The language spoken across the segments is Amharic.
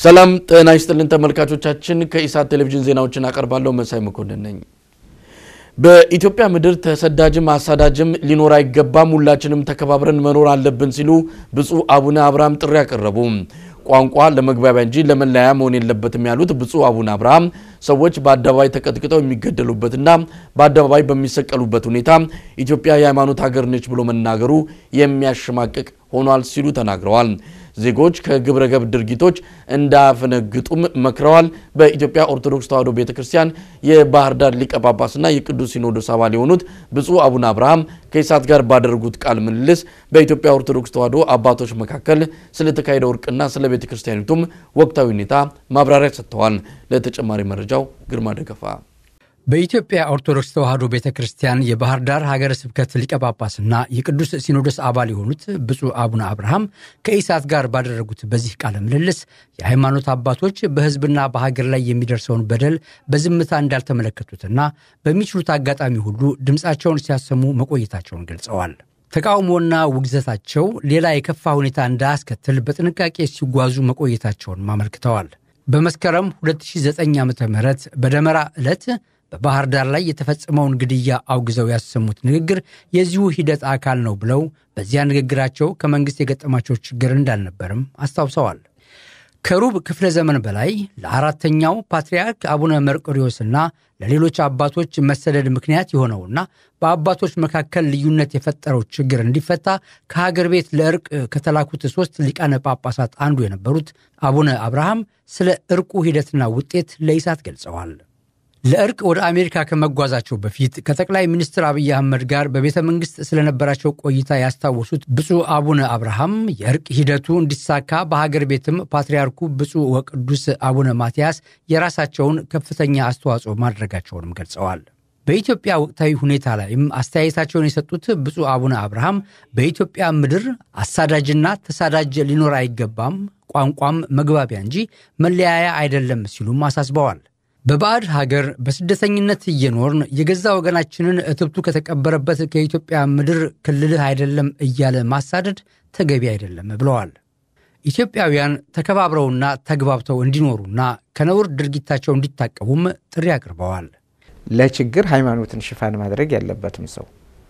ሰላም ጤና ይስጥልን ተመልካቾቻችን፣ ከኢሳት ቴሌቪዥን ዜናዎችን አቀርባለሁ። መሳይ መኮንን ነኝ። በኢትዮጵያ ምድር ተሰዳጅም አሳዳጅም ሊኖር አይገባም፣ ሁላችንም ተከባብረን መኖር አለብን ሲሉ ብፁዕ አቡነ አብርሃም ጥሪ አቀረቡ። ቋንቋ ለመግባቢያ እንጂ ለመለያያ መሆን የለበትም ያሉት ብፁዕ አቡነ አብርሃም ሰዎች በአደባባይ ተቀጥቅጠው የሚገደሉበትና በአደባባይ በሚሰቀሉበት ሁኔታ ኢትዮጵያ የሃይማኖት ሀገር ነች ብሎ መናገሩ የሚያሸማቅቅ ሆኗል ሲሉ ተናግረዋል። ዜጎች ከግብረ ገብ ድርጊቶች እንዳያፈነግጡም መክረዋል። በኢትዮጵያ ኦርቶዶክስ ተዋሕዶ ቤተ ክርስቲያን የባህር ዳር ሊቀ ጳጳስና የቅዱስ ሲኖዶስ አባል የሆኑት ብፁዕ አቡነ አብርሃም ከኢሳት ጋር ባደረጉት ቃለ ምልልስ በኢትዮጵያ ኦርቶዶክስ ተዋሕዶ አባቶች መካከል ስለተካሄደው እርቅና ስለ ቤተ ክርስቲያኒቱም ወቅታዊ ሁኔታ ማብራሪያ ሰጥተዋል። ለተጨማሪ መረጃው ግርማ ደገፋ በኢትዮጵያ ኦርቶዶክስ ተዋሕዶ ቤተ ክርስቲያን የባህር ዳር ሀገረ ስብከት ሊቀ ጳጳስና የቅዱስ ሲኖዶስ አባል የሆኑት ብፁዕ አቡነ አብርሃም ከኢሳት ጋር ባደረጉት በዚህ ቃለ ምልልስ የሃይማኖት አባቶች በሕዝብና በሀገር ላይ የሚደርሰውን በደል በዝምታ እንዳልተመለከቱትና በሚችሉት አጋጣሚ ሁሉ ድምፃቸውን ሲያሰሙ መቆየታቸውን ገልጸዋል። ተቃውሞና ውግዘታቸው ሌላ የከፋ ሁኔታ እንዳያስከትል በጥንቃቄ ሲጓዙ መቆየታቸውን አመልክተዋል። በመስከረም 2009 ዓ ም በደመራ ዕለት በባህር ዳር ላይ የተፈጸመውን ግድያ አውግዘው ያሰሙት ንግግር የዚሁ ሂደት አካል ነው ብለው በዚያ ንግግራቸው ከመንግሥት የገጠማቸው ችግር እንዳልነበርም አስታውሰዋል። ከሩብ ክፍለ ዘመን በላይ ለአራተኛው ፓትርያርክ አቡነ መርቆሪዎስና ለሌሎች አባቶች መሰደድ ምክንያት የሆነውና በአባቶች መካከል ልዩነት የፈጠረው ችግር እንዲፈታ ከሀገር ቤት ለእርቅ ከተላኩት ሦስት ሊቃነ ጳጳሳት አንዱ የነበሩት አቡነ አብርሃም ስለ እርቁ ሂደትና ውጤት ለኢሳት ገልጸዋል። ለእርቅ ወደ አሜሪካ ከመጓዛቸው በፊት ከጠቅላይ ሚኒስትር አብይ አህመድ ጋር በቤተ መንግሥት ስለነበራቸው ቆይታ ያስታወሱት ብፁዕ አቡነ አብርሃም የእርቅ ሂደቱ እንዲሳካ በሀገር ቤትም ፓትርያርኩ ብፁዕ ወቅዱስ አቡነ ማትያስ የራሳቸውን ከፍተኛ አስተዋጽኦ ማድረጋቸውንም ገልጸዋል። በኢትዮጵያ ወቅታዊ ሁኔታ ላይም አስተያየታቸውን የሰጡት ብፁዕ አቡነ አብርሃም በኢትዮጵያ ምድር አሳዳጅና ተሳዳጅ ሊኖር አይገባም፣ ቋንቋም መግባቢያ እንጂ መለያያ አይደለም ሲሉም አሳስበዋል። በባዕድ ሀገር በስደተኝነት እየኖርን የገዛ ወገናችንን እትብቱ ከተቀበረበት ከኢትዮጵያ ምድር ክልልህ አይደለም እያለ ማሳደድ ተገቢ አይደለም ብለዋል። ኢትዮጵያውያን ተከባብረውና ተግባብተው እንዲኖሩና ከነውር ድርጊታቸው እንዲታቀቡም ጥሪ አቅርበዋል። ለችግር ሃይማኖትን ሽፋን ማድረግ ያለበትም ሰው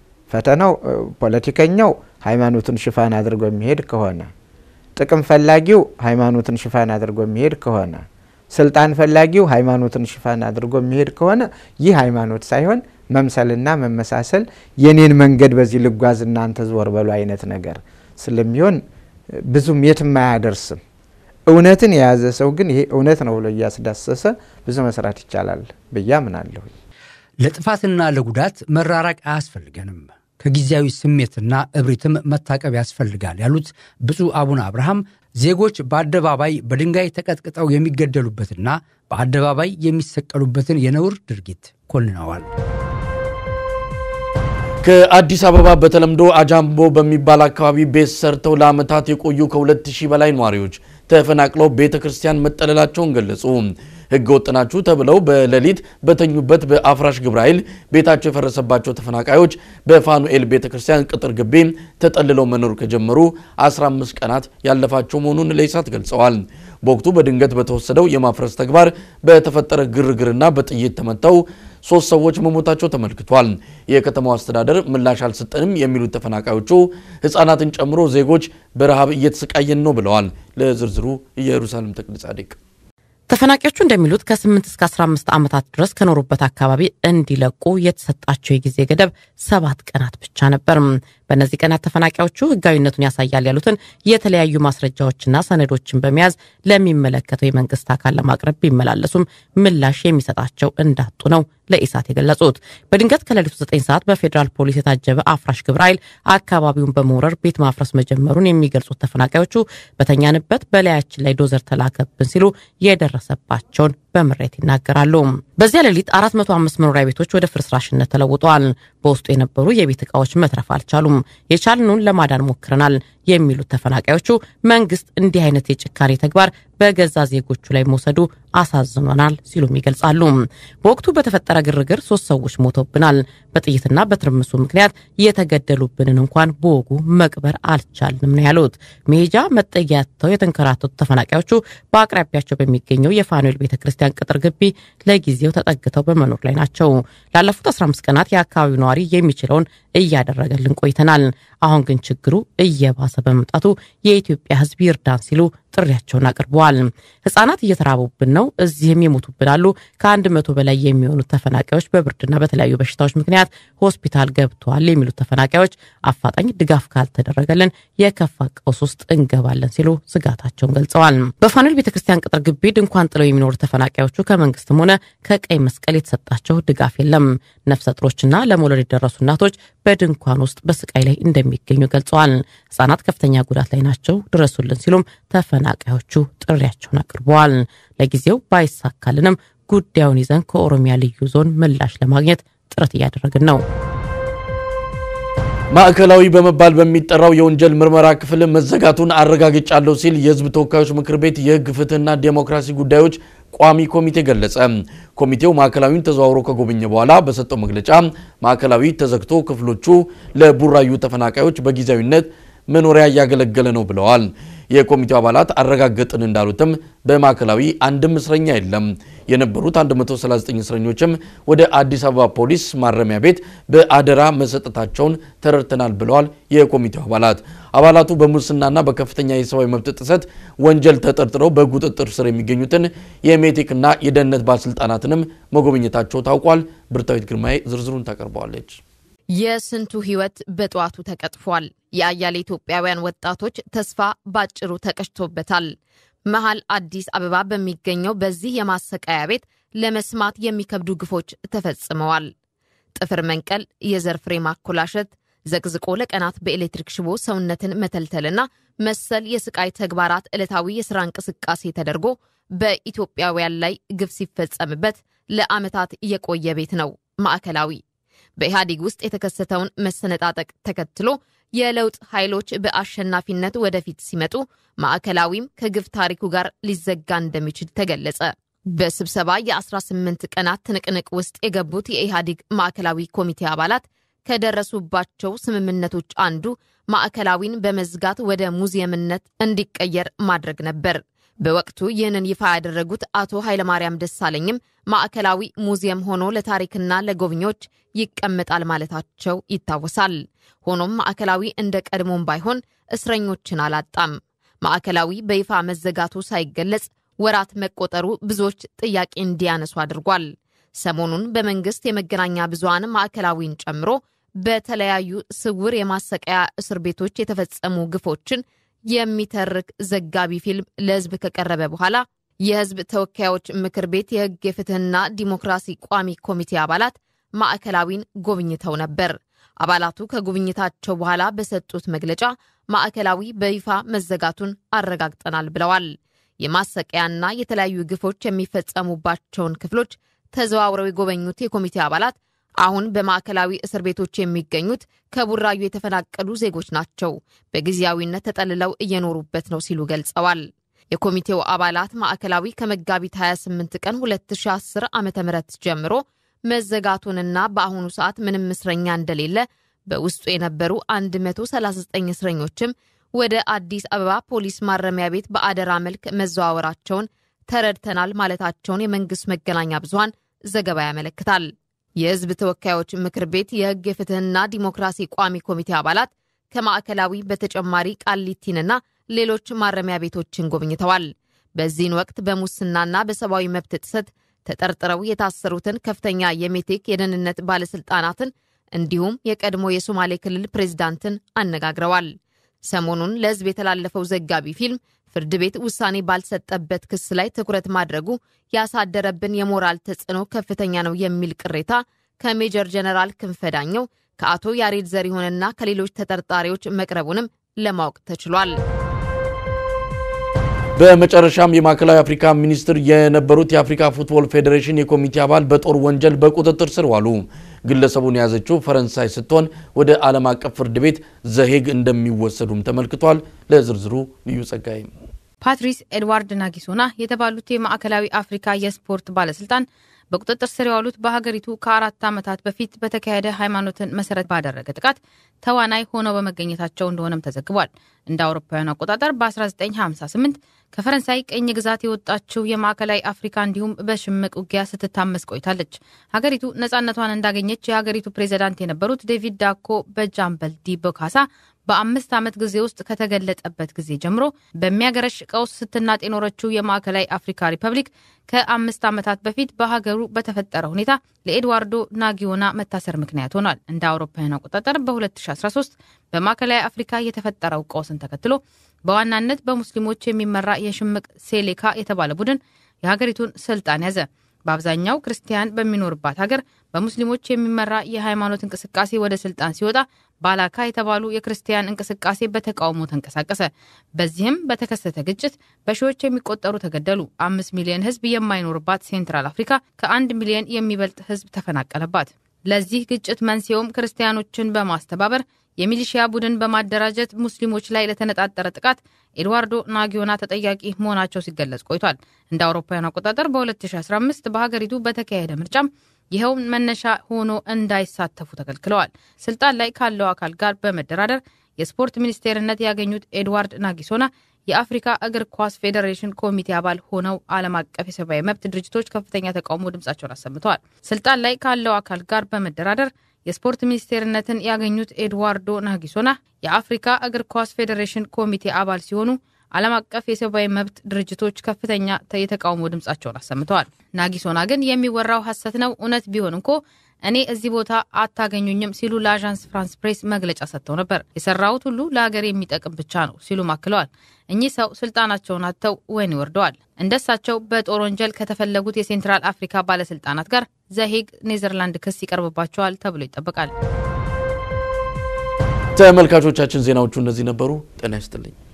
ፈተናው ፖለቲከኛው ሃይማኖትን ሽፋን አድርጎ የሚሄድ ከሆነ ጥቅም ፈላጊው ሃይማኖትን ሽፋን አድርጎ የሚሄድ ከሆነ ስልጣን ፈላጊው ሃይማኖትን ሽፋን አድርጎ የሚሄድ ከሆነ ይህ ሃይማኖት ሳይሆን መምሰልና መመሳሰል የኔን መንገድ በዚህ ልጓዝ እናንተ ዞር በሉ አይነት ነገር ስለሚሆን ብዙም የትም አያደርስም። እውነትን የያዘ ሰው ግን ይሄ እውነት ነው ብሎ እያስዳሰሰ ብዙ መስራት ይቻላል ብዬ አምናለሁ። ለጥፋትና ለጉዳት መራራቅ አያስፈልገንም ከጊዜያዊ ስሜትና እብሪትም መታቀብ ያስፈልጋል ያሉት ብፁዕ አቡነ አብርሃም ዜጎች በአደባባይ በድንጋይ ተቀጥቅጠው የሚገደሉበትና በአደባባይ የሚሰቀሉበትን የነውር ድርጊት ኮንነዋል። ከአዲስ አበባ በተለምዶ አጃምቦ በሚባል አካባቢ ቤት ሰርተው ለዓመታት የቆዩ ከ2000 በላይ ነዋሪዎች ተፈናቅለው ቤተ ክርስቲያን መጠለላቸውን ገለጹ። ሕገ ወጥ ናችሁ ተብለው በሌሊት በተኙበት በአፍራሽ ግብረ ኃይል ቤታቸው የፈረሰባቸው ተፈናቃዮች በፋኑኤል ቤተ ክርስቲያን ቅጥር ግቢ ተጠልለው መኖር ከጀመሩ 15 ቀናት ያለፋቸው መሆኑን ለኢሳት ገልጸዋል። በወቅቱ በድንገት በተወሰደው የማፍረስ ተግባር በተፈጠረ ግርግርና በጥይት ተመተው ሶስት ሰዎች መሞታቸው ተመልክቷል። የከተማው አስተዳደር ምላሽ አልሰጠንም የሚሉት ተፈናቃዮቹ ሕፃናትን ጨምሮ ዜጎች በረሃብ እየተሰቃየን ነው ብለዋል። ለዝርዝሩ ኢየሩሳሌም ተክለ ጻድቅ ተፈናቃዮቹ እንደሚሉት ከ8 እስከ 15 ዓመታት ድረስ ከኖሩበት አካባቢ እንዲለቁ የተሰጣቸው የጊዜ ገደብ ሰባት ቀናት ብቻ ነበር። በእነዚህ ቀናት ተፈናቃዮቹ ሕጋዊነቱን ያሳያል ያሉትን የተለያዩ ማስረጃዎችና ሰነዶችን በመያዝ ለሚመለከተው የመንግስት አካል ለማቅረብ ቢመላለሱም ምላሽ የሚሰጣቸው እንዳጡ ነው ለኢሳት የገለጹት። በድንገት ከሌሊቱ 9 ሰዓት በፌዴራል ፖሊስ የታጀበ አፍራሽ ግብረ ኃይል አካባቢውን በመውረር ቤት ማፍረስ መጀመሩን የሚገልጹት ተፈናቃዮቹ በተኛንበት በላያችን ላይ ዶዘር ተላከብን ሲሉ የደረሰባቸውን በምሬት ይናገራሉ። በዚያ ሌሊት 405 መኖሪያ ቤቶች ወደ ፍርስራሽነት ተለውጠዋል። በውስጡ የነበሩ የቤት ዕቃዎች መትረፍ አልቻሉም። የቻልኑን ለማዳን ሞክረናል የሚሉት ተፈናቃዮቹ መንግስት እንዲህ አይነት የጭካኔ ተግባር በገዛ ዜጎቹ ላይ መውሰዱ አሳዝኖናል ሲሉም ይገልጻሉ። በወቅቱ በተፈጠረ ግርግር ሶስት ሰዎች ሞተውብናል። በጥይትና በትርምሱ ምክንያት የተገደሉብንን እንኳን በወጉ መቅበር አልቻልንም ነው ያሉት። መሄጃ መጠጊያ አጥተው የተንከራተቱ ተፈናቃዮቹ በአቅራቢያቸው በሚገኘው የፋኑኤል ቤተ ክርስቲያን ቅጥር ግቢ ለጊዜው ተጠግተው በመኖር ላይ ናቸው። ላለፉት 15 ቀናት የአካባቢው ነዋሪ የሚችለውን እያደረገልን ቆይተናል። አሁን ግን ችግሩ እየባሰ በመምጣቱ የኢትዮጵያ ሕዝብ ይርዳን ሲሉ ጥሪያቸውን አቅርበዋል። ህጻናት እየተራቡብን ነው፣ እዚህም የሞቱብን አሉ። ከአንድ መቶ በላይ የሚሆኑት ተፈናቃዮች በብርድና በተለያዩ በሽታዎች ምክንያት ሆስፒታል ገብተዋል የሚሉት ተፈናቃዮች አፋጣኝ ድጋፍ ካልተደረገልን የከፋ ቀውስ ውስጥ እንገባለን ሲሉ ስጋታቸውን ገልጸዋል። በፋኑኤል ቤተክርስቲያን ቅጥር ግቢ ድንኳን ጥለው የሚኖሩ ተፈናቃዮቹ ከመንግስትም ሆነ ከቀይ መስቀል የተሰጣቸው ድጋፍ የለም። ነፍሰ ጡሮችና ለመውለድ የደረሱ እናቶች በድንኳን ውስጥ በስቃይ ላይ እንደሚገኙ ገልጸዋል። ህጻናት ከፍተኛ ጉዳት ላይ ናቸው፣ ድረሱልን ሲሉም ተፈናቃዮቹ ጥሪያቸውን አቅርበዋል። ለጊዜው ባይሳካልንም ጉዳዩን ይዘን ከኦሮሚያ ልዩ ዞን ምላሽ ለማግኘት ጥረት እያደረግን ነው። ማዕከላዊ በመባል በሚጠራው የወንጀል ምርመራ ክፍል መዘጋቱን አረጋግጫለሁ ሲል የህዝብ ተወካዮች ምክር ቤት የህግ ፍትህና ዴሞክራሲ ጉዳዮች ቋሚ ኮሚቴ ገለጸ። ኮሚቴው ማዕከላዊን ተዘዋውሮ ከጎበኘ በኋላ በሰጠው መግለጫ ማዕከላዊ ተዘግቶ ክፍሎቹ ለቡራዩ ተፈናቃዮች በጊዜያዊነት መኖሪያ እያገለገለ ነው ብለዋል። የኮሚቴው አባላት አረጋገጥን እንዳሉትም በማዕከላዊ አንድም እስረኛ የለም። የነበሩት 139 እስረኞችም ወደ አዲስ አበባ ፖሊስ ማረሚያ ቤት በአደራ መሰጠታቸውን ተረድተናል ብለዋል። የኮሚቴው አባላት አባላቱ በሙስናና በከፍተኛ የሰብአዊ መብት ጥሰት ወንጀል ተጠርጥረው በቁጥጥር ስር የሚገኙትን የሜቴክና የደህንነት ባለስልጣናትንም መጎብኘታቸው ታውቋል። ብርታዊት ግርማዬ ዝርዝሩን ታቀርበዋለች። የስንቱ ህይወት በጠዋቱ ተቀጥፏል። የአያሌ ኢትዮጵያውያን ወጣቶች ተስፋ ባጭሩ ተቀጭቶበታል። መሀል አዲስ አበባ በሚገኘው በዚህ የማሰቃያ ቤት ለመስማት የሚከብዱ ግፎች ተፈጽመዋል። ጥፍር መንቀል፣ የዘር ፍሬ ማኮላሸት፣ ዘቅዝቆ ለቀናት በኤሌክትሪክ ሽቦ ሰውነትን መተልተልና መሰል የስቃይ ተግባራት ዕለታዊ የሥራ እንቅስቃሴ ተደርጎ በኢትዮጵያውያን ላይ ግፍ ሲፈጸምበት ለዓመታት የቆየ ቤት ነው ማዕከላዊ። በኢህአዴግ ውስጥ የተከሰተውን መሰነጣጠቅ ተከትሎ የለውጥ ኃይሎች በአሸናፊነት ወደፊት ሲመጡ ማዕከላዊም ከግፍ ታሪኩ ጋር ሊዘጋ እንደሚችል ተገለጸ። በስብሰባ የ18 ቀናት ትንቅንቅ ውስጥ የገቡት የኢህአዴግ ማዕከላዊ ኮሚቴ አባላት ከደረሱባቸው ስምምነቶች አንዱ ማዕከላዊን በመዝጋት ወደ ሙዚየምነት እንዲቀየር ማድረግ ነበር። በወቅቱ ይህንን ይፋ ያደረጉት አቶ ኃይለማርያም ደሳለኝም ማዕከላዊ ሙዚየም ሆኖ ለታሪክና ለጎብኚዎች ይቀመጣል ማለታቸው ይታወሳል። ሆኖም ማዕከላዊ እንደ ቀድሞም ባይሆን እስረኞችን አላጣም። ማዕከላዊ በይፋ መዘጋቱ ሳይገለጽ ወራት መቆጠሩ ብዙዎች ጥያቄ እንዲያነሱ አድርጓል። ሰሞኑን በመንግስት የመገናኛ ብዙሃን ማዕከላዊን ጨምሮ በተለያዩ ስውር የማሰቃያ እስር ቤቶች የተፈጸሙ ግፎችን የሚተርክ ዘጋቢ ፊልም ለሕዝብ ከቀረበ በኋላ የሕዝብ ተወካዮች ምክር ቤት የሕግ የፍትህና ዲሞክራሲ ቋሚ ኮሚቴ አባላት ማዕከላዊን ጎብኝተው ነበር። አባላቱ ከጉብኝታቸው በኋላ በሰጡት መግለጫ ማዕከላዊ በይፋ መዘጋቱን አረጋግጠናል ብለዋል። የማሰቃያና የተለያዩ ግፎች የሚፈጸሙባቸውን ክፍሎች ተዘዋውረው የጎበኙት የኮሚቴ አባላት አሁን በማዕከላዊ እስር ቤቶች የሚገኙት ከቡራዩ የተፈናቀሉ ዜጎች ናቸው፣ በጊዜያዊነት ተጠልለው እየኖሩበት ነው ሲሉ ገልጸዋል። የኮሚቴው አባላት ማዕከላዊ ከመጋቢት 28 ቀን 2010 ዓ ም ጀምሮ መዘጋቱንና በአሁኑ ሰዓት ምንም እስረኛ እንደሌለ በውስጡ የነበሩ 139 እስረኞችም ወደ አዲስ አበባ ፖሊስ ማረሚያ ቤት በአደራ መልክ መዘዋወራቸውን ተረድተናል ማለታቸውን የመንግስት መገናኛ ብዙሃን ዘገባ ያመለክታል። የሕዝብ ተወካዮች ምክር ቤት የሕግ የፍትህና ዲሞክራሲ ቋሚ ኮሚቴ አባላት ከማዕከላዊ በተጨማሪ ቃሊቲንና ሌሎች ማረሚያ ቤቶችን ጎብኝተዋል። በዚህን ወቅት በሙስናና በሰብአዊ መብት ጥሰት ተጠርጥረው የታሰሩትን ከፍተኛ የሜቴክ የደህንነት ባለሥልጣናትን እንዲሁም የቀድሞ የሶማሌ ክልል ፕሬዝዳንትን አነጋግረዋል። ሰሞኑን ለሕዝብ የተላለፈው ዘጋቢ ፊልም ፍርድ ቤት ውሳኔ ባልሰጠበት ክስ ላይ ትኩረት ማድረጉ ያሳደረብን የሞራል ተጽዕኖ ከፍተኛ ነው የሚል ቅሬታ ከሜጀር ጀነራል ክንፈ ዳኘው ከአቶ ያሬድ ዘሪሁንና ከሌሎች ተጠርጣሪዎች መቅረቡንም ለማወቅ ተችሏል። በመጨረሻም የማዕከላዊ አፍሪካ ሚኒስትር የነበሩት የአፍሪካ ፉትቦል ፌዴሬሽን የኮሚቴ አባል በጦር ወንጀል በቁጥጥር ስር ዋሉ። ግለሰቡን የያዘችው ፈረንሳይ ስትሆን ወደ ዓለም አቀፍ ፍርድ ቤት ዘሄግ እንደሚወሰዱም ተመልክቷል። ለዝርዝሩ ልዩ ጸጋይ ፓትሪስ ኤድዋርድ ናጊሶና የተባሉት የማዕከላዊ አፍሪካ የስፖርት ባለስልጣን በቁጥጥር ስር የዋሉት በሀገሪቱ ከአራት ዓመታት በፊት በተካሄደ ሃይማኖትን መሰረት ባደረገ ጥቃት ተዋናይ ሆነው በመገኘታቸው እንደሆነም ተዘግቧል። እንደ አውሮፓውያን አቆጣጠር በ1958 ከፈረንሳይ ቅኝ ግዛት የወጣችው የማዕከላዊ አፍሪካ እንዲሁም በሽምቅ ውጊያ ስትታመስ ቆይታለች። ሀገሪቱ ነጻነቷን እንዳገኘች የሀገሪቱ ፕሬዚዳንት የነበሩት ዴቪድ ዳኮ በጃምበል ዲ ቦካሳ በአምስት ዓመት ጊዜ ውስጥ ከተገለጠበት ጊዜ ጀምሮ በሚያገረሽ ቀውስ ስትናጥ የኖረችው የማዕከላዊ አፍሪካ ሪፐብሊክ ከአምስት ዓመታት በፊት በሀገሩ በተፈጠረ ሁኔታ ለኤድዋርዶ ናጊዮና መታሰር ምክንያት ሆኗል። እንደ አውሮፓውያን አቆጣጠር በ2013 በማዕከላዊ አፍሪካ የተፈጠረው ቀውስን ተከትሎ በዋናነት በሙስሊሞች የሚመራ የሽምቅ ሴሌካ የተባለ ቡድን የሀገሪቱን ስልጣን ያዘ። በአብዛኛው ክርስቲያን በሚኖርባት ሀገር በሙስሊሞች የሚመራ የሃይማኖት እንቅስቃሴ ወደ ስልጣን ሲወጣ ባላካ የተባሉ የክርስቲያን እንቅስቃሴ በተቃውሞ ተንቀሳቀሰ። በዚህም በተከሰተ ግጭት በሺዎች የሚቆጠሩ ተገደሉ። አምስት ሚሊዮን ሕዝብ የማይኖርባት ሴንትራል አፍሪካ ከአንድ ሚሊዮን የሚበልጥ ሕዝብ ተፈናቀለባት። ለዚህ ግጭት መንስኤውም ክርስቲያኖችን በማስተባበር የሚሊሺያ ቡድን በማደራጀት ሙስሊሞች ላይ ለተነጣጠረ ጥቃት ኤድዋርዶ ናጊዮና ተጠያቂ መሆናቸው ሲገለጽ ቆይቷል። እንደ አውሮፓውያን አቆጣጠር በ2015 በሀገሪቱ በተካሄደ ምርጫም ይኸው መነሻ ሆኖ እንዳይሳተፉ ተከልክለዋል። ስልጣን ላይ ካለው አካል ጋር በመደራደር የስፖርት ሚኒስቴርነት ያገኙት ኤድዋርድ ናጊሶና የአፍሪካ እግር ኳስ ፌዴሬሽን ኮሚቴ አባል ሆነው ዓለም አቀፍ የሰብአዊ መብት ድርጅቶች ከፍተኛ ተቃውሞ ድምጻቸውን አሰምተዋል። ስልጣን ላይ ካለው አካል ጋር በመደራደር የስፖርት ሚኒስቴርነትን ያገኙት ኤድዋርዶ ናጊሶና የአፍሪካ እግር ኳስ ፌዴሬሽን ኮሚቴ አባል ሲሆኑ ዓለም አቀፍ የሰብአዊ መብት ድርጅቶች ከፍተኛ የተቃውሞ ድምጻቸውን አሰምተዋል። ናጊሶና ግን የሚወራው ሐሰት ነው፣ እውነት ቢሆን እንኮ እኔ እዚህ ቦታ አታገኙኝም ሲሉ ለአዣንስ ፍራንስ ፕሬስ መግለጫ ሰጥተው ነበር። የሰራሁት ሁሉ ለሀገር የሚጠቅም ብቻ ነው ሲሉም አክለዋል። እኚህ ሰው ስልጣናቸውን አጥተው ወህኒ ወርደዋል። እንደሳቸው በጦር ወንጀል ከተፈለጉት የሴንትራል አፍሪካ ባለስልጣናት ጋር ዘሄግ ኔዘርላንድ ክስ ይቀርብባቸዋል ተብሎ ይጠበቃል። ተመልካቾቻችን ዜናዎቹ እነዚህ ነበሩ። ጤና ይስጥልኝ።